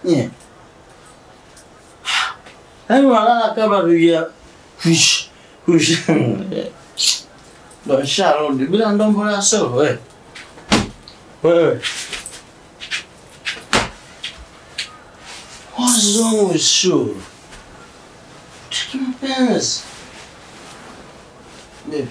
Nye. Yaani unalala kama tuja fish. Fish. Ndo sharudi bila ndombo la solo wewe. Wewe. What's wrong with you? Take mapenzi. Baby.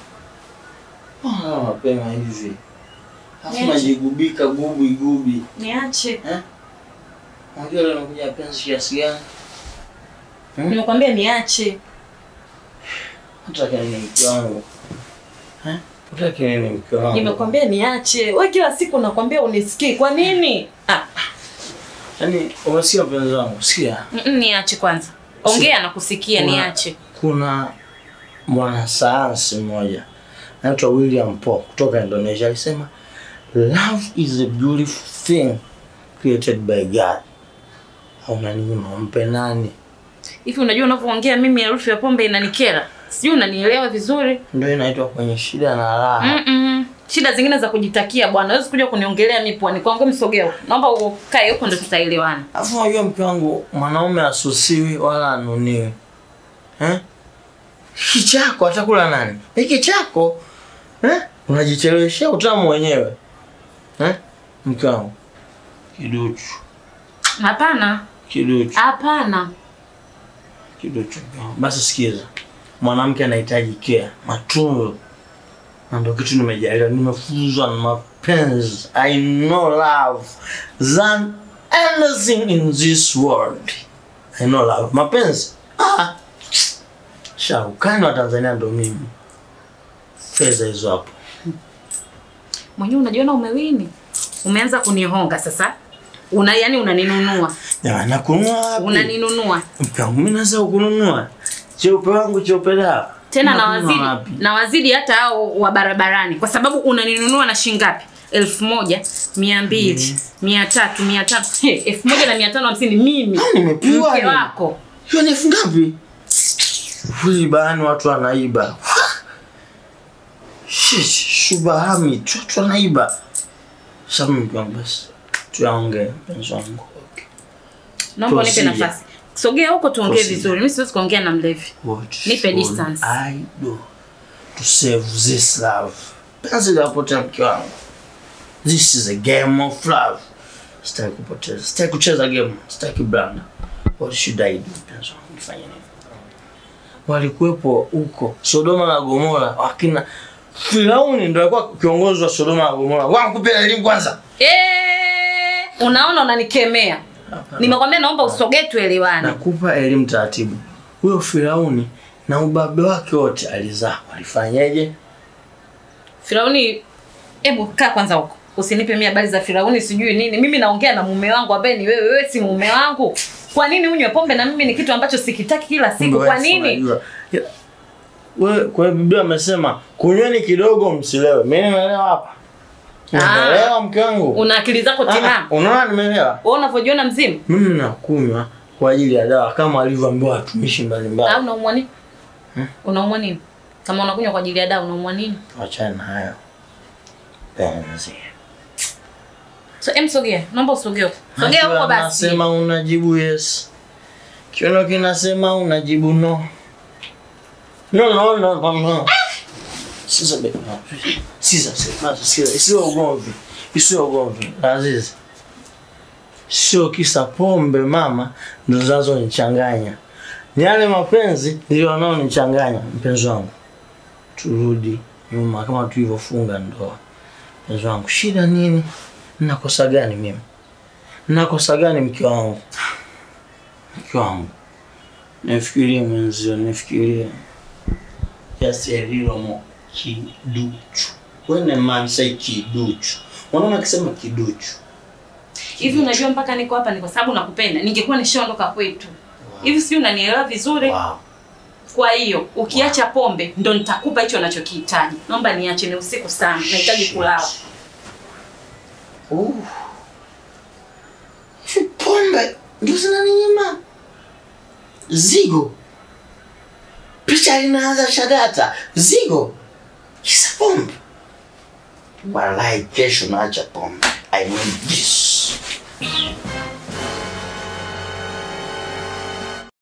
Mbona mapema hivi? Alafu Niache. najigubika gubi gubi. Niache. Eh? Unajua leo nakuja penzi kiasi gani? Hmm? Nimekwambia niache. Unataka nini mke wangu? Eh? Unataka nini mke wangu? Nimekwambia niache. Wewe kila siku nakwambia unisikii. Kwa nini? Ah, Yaani umesikia mpenzi wangu? Sikia. mm, mm, niache kwanza. Ongea na kusikia Kuna- niache. Kuna mwanasayansi mmoja anaitwa William Paul kutoka Indonesia alisema love is a beautiful thing created by God. Hauna nini unampe nani? Hivi unajua unavyoongea mimi harufu ya pombe inanikera. Sijui unanielewa vizuri. Ndio inaitwa kwenye shida na raha. Mm -mm. Shida zingine za kujitakia bwana. Huwezi kuja kuniongelea mimi pwani kwangu msogeo. Naomba ukae huko ndio tutaelewana. Alafu unajua mke wangu, mwanaume asusiwi wala anuniwi. Eh? Hiki chako atakula nani? Hiki chako eh? Unajicheleweshea utamu wenyewe. Eh? Mke wangu. Kiduchu. Hapana. Kiduchu. Hapana. Kiduchu. Basi sikiza. Mwanamke anahitaji care, matunzo. Na ndio kitu nimejaliwa, nimefunzwa na mapenzi. I know love than anything in this world. I know love. Mapenzi. Ah. Shaukani wa Tanzania ndo mimi. Fedha hizo hapo. Mwenyewe unajiona umewini. Umeanza kunihonga sasa. Una yani unaninunua. Jamani nakununua wapi? Unaninunua. Mke wangu mimi naweza kununua. Cheupe wangu cheupe dawa. Tena na Nakununua wazidi wapi? na wazidi hata hao wa barabarani kwa sababu unaninunua na shilingi ngapi? elfu moja mia mbili mia tatu mia tatu He, elfu moja na mia tano hamsini mimi Ah, nimepiwa mke ni. wako Hiyo ni elfu ngapi? Hii bani watu wanaiba. Shish, shubahami, tu watu wanaiba. Sasa mke wangu basi. Tuyaongee mpenzi wangu. Okay. naomba unipe Procedure. nafasi sogea huko tuongee Procedure. vizuri mimi siwezi kuongea na mlevi What Nipe should distance. I do to save this love? Penzi linapotea mke wangu. This is a game of love. Sitaki kupoteza. Sitaki kucheza game. Sitaki blanda. What should I do? Penzi wangu nifanye nini? Walikuwepo huko Sodoma na Gomora wakina Firauni ndio alikuwa kiongozi wa Sodoma na Gomora. Wakupe elimu kwanza. Eh, unaona unanikemea nimekwambia naomba usogee tuelewane Nakupa elimu taratibu. Huyo Firauni na ubabe wake wote alizaa. Walifanyaje? Firauni, hebu kaa kwanza huko, usinipe mimi habari za Firauni sijui nini. Mimi naongea na mume wangu ambaye ni wewe. Wewe si mume wangu. Kwa nini unywe pombe na mimi ni kitu ambacho sikitaki kila siku? Kumbe Kwa wewe nini? unajua. Ya- Wewe kwa hiyo Biblia amesema kunyweni kidogo msilewe. Mimi nimeelewa hapa. Unaelewa mke wangu? Una akili zako Ah, timamu? Unaona nimeelewa? Wewe unavyojiona mzima Mimi nakunywa kwa ajili ya dawa kama walivyoambiwa watumishi au mbalimbali. unaumwa nini? Unaumwa nini? Kama unakunywa kwa ajili ya dawa unaumwa nini? Achana na hayo. Penzi. So, em sogea. Naomba usogee huko. Sogea huko Akiwa basi. Nasema unajibu yes. Kiuno kinasema unajibu no. No, no, no, no, no. Sasa baby, no. Sisa, sisa, sisa. Isiwe ugomvi. Isiwe ugomvi. Azizi. Sio kisa pombe mama ndo zinazonichanganya. Ni yale mapenzi ndio wanaonichanganya mpenzi wangu. Turudi nyuma kama tulivyofunga ndoa. Mpenzi wangu, shida nini? Nakosa gani mimi? Nakosa gani mke wangu? Mke wangu. Nifikirie mwenzio, nifikirie. Just a little more kiduchu. When a man say kiduchu. Mwanaume akisema kiduchu. Hivi unajua mpaka niko hapa ni kwa sababu nakupenda. Ningekuwa nishaondoka kwetu. Hivi sijui unanielewa vizuri? Wow. Kwa hiyo ukiacha pombe ndo nitakupa hicho unachokihitaji. Naomba niache, ni usiku sana, nahitaji kulala. Uh. Hivi pombe ndio zinaninyima zigo. Picha linaanza shadata zigo, kisa pombe. Walai, kesho naacha pombe. I need this.